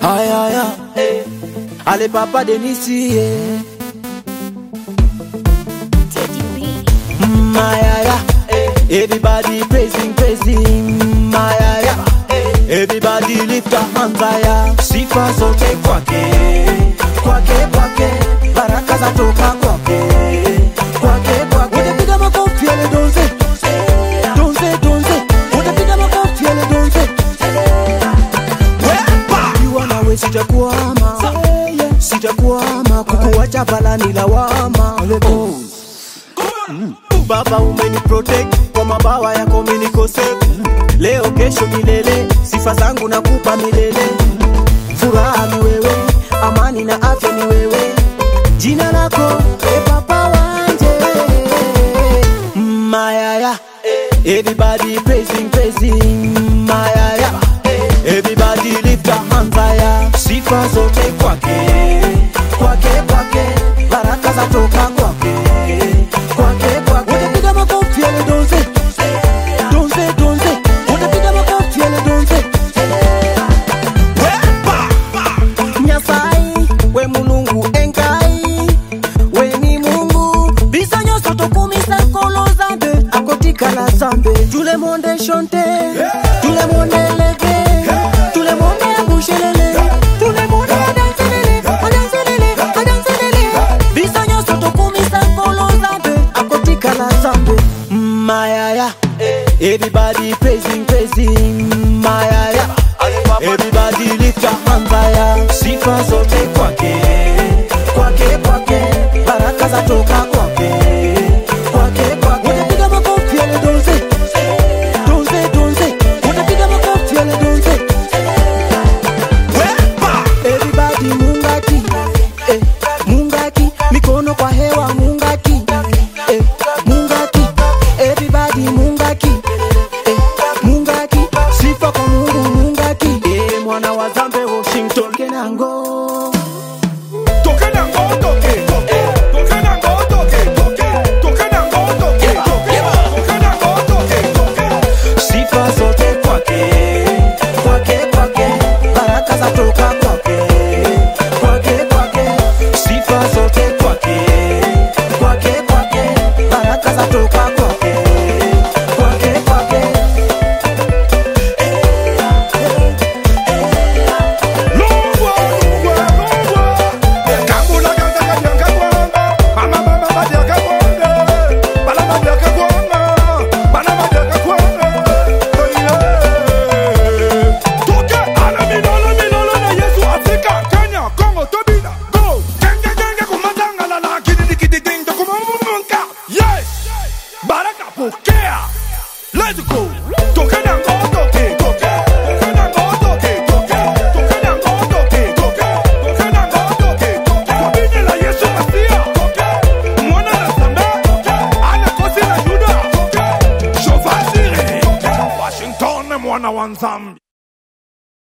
Aïe aïe aïe. Allez papa Denisi yeah. Teddy B. Mm, aïe aïe aïe. Everybody praising praising aïe aïe aïe. Everybody lift your hands higher. Sifa zote kwake kwake kwake, baraka zatoka kwake kwake kwake. Utapiga makofi ele donze donze donze, utapiga makofi ele donze Ukiwa nawe sitakuama, sitakuama, kukuacha balani lawama. Oh. Mm. Baba umeni protect kwa mabawa yako mimi niko safe. Leo kesho milele, sifa zangu nakupa milele. Furaha ni wewe, amani na afya ni wewe. Jina lako e papa wanje Mayaya Everybody praising praising Mayaya Everybody lift your hands higher Sifa zote kwake kwake kwake Baraka zatoka kwake kwake kwake Utapiga makofi ele donze donze donze Utapiga makofi ele donze Nyasai we mulungu enkai we ni mungu biso nyonso tokumisa nkolo zambe akotika na zambe tout le monde chante tout le monde leve tout le monde abushelele tout le monde adanselele adanselele adanselele biso nyonso tokumisa nkolo zambe akotika na zambe mayaya everybody praising praising mayaya everybody lift your hands higher sifa zote kwake kwake kwake baraka zatoka kwake kwake kwake utapiga makofi ele donze donze donze utapiga makofi ele donze everybody mungaki eh, mungaki mikono kwa hewa mungaki eh, mungaki everybody mungaki eh, mungaki sifa kwa mungu mungaki eh, mwana wa zambe washington kenango Toke na ngo toke toke toke na ngo toke toke toke na ngo toke toke toke na ngo toke toke sifa zote kwake kwake kwake baraka zatoka kwake kwake kwake sifa zote kwake kwake kwake baraka zatoka kwake kwake kwake Longwa longwa longwa Kambula kanta kanyanga kwanga Mama mama badiaka kwanga Bala badiaka kwanga Bala badiaka kwanga Toke ala minolo minolo na Yesu Afrika Kenya Congo Tobina Go Genge genge kumatanga la la kidi kidi ding da kumamunka Yes Baraka pokea Let's go Toke na ngo toke toke Toke na ngo toke toke Toke na ngo toke toke Toke na ngo toke toke Kwa bini la Yesu Masia Toke Mwana na Sambe Toke Ana kosi la Yuda Toke Shofasiri Toke Washington mwana wa Nzambi